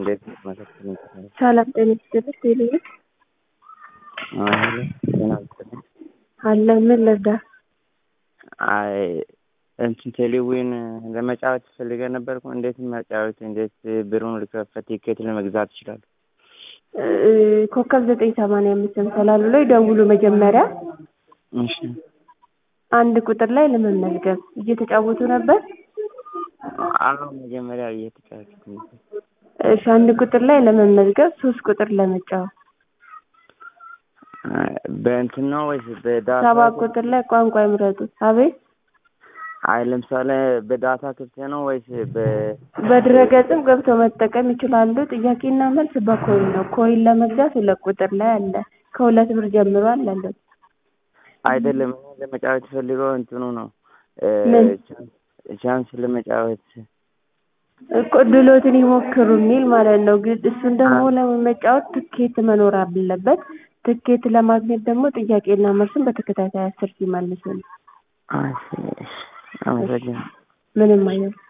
እንዴት መሰከኝ ይችላል? ሰላም ጤና ይስጥልኝ። ቴሌ አሁን ጤና ይስጥልኝ። አለ ምን ልርዳ? አይ እንትን ቴሌዊን ለመጫወት ፈልገ ነበርኩ። እንዴት መጫወት እንዴት ብሩን ልከፈት ቲኬት ለመግዛት ይችላል? ኮከብ ዘጠኝ ሰማንያ አምስት ሰላሉ ላይ ደውሉ መጀመሪያ እሺ አንድ ቁጥር ላይ ለመመዝገብ እየተጫወቱ ነበር። አሁን መጀመሪያ እየተጫወትኩ ነበር። እሺ አንድ ቁጥር ላይ ለመመዝገብ ሶስት ቁጥር ለመጫወት በእንትን ነው ወይስ በዳታ? ሰባት ቁጥር ላይ ቋንቋ ይምረጡ። አቤት አይ ለምሳሌ በዳታ ክፍት ነው ወይስ በ በድረገጽም ገብተው መጠቀም ይችላሉ። ጥያቄና መልስ በኮይን ነው። ኮይን ለመግዛት ሁለት ቁጥር ላይ አለ። ከሁለት ብር ጀምሮ አለ። አይደለም እኔ ለመጫወት ፈልገው እንትኑ ነው ምን? ቻንስ ለመጫወት እኮ ድሎትን ይሞክሩ የሚል ማለት ነው። ግን እሱን ደግሞ ለመጫወት ትኬት መኖር አለበት። ትኬት ለማግኘት ደግሞ ጥያቄና መልስን በተከታታይ አስር ሲመልሱ ነው። እሺ፣ እሺ፣ አመሰግናለሁ። ምንም አይነት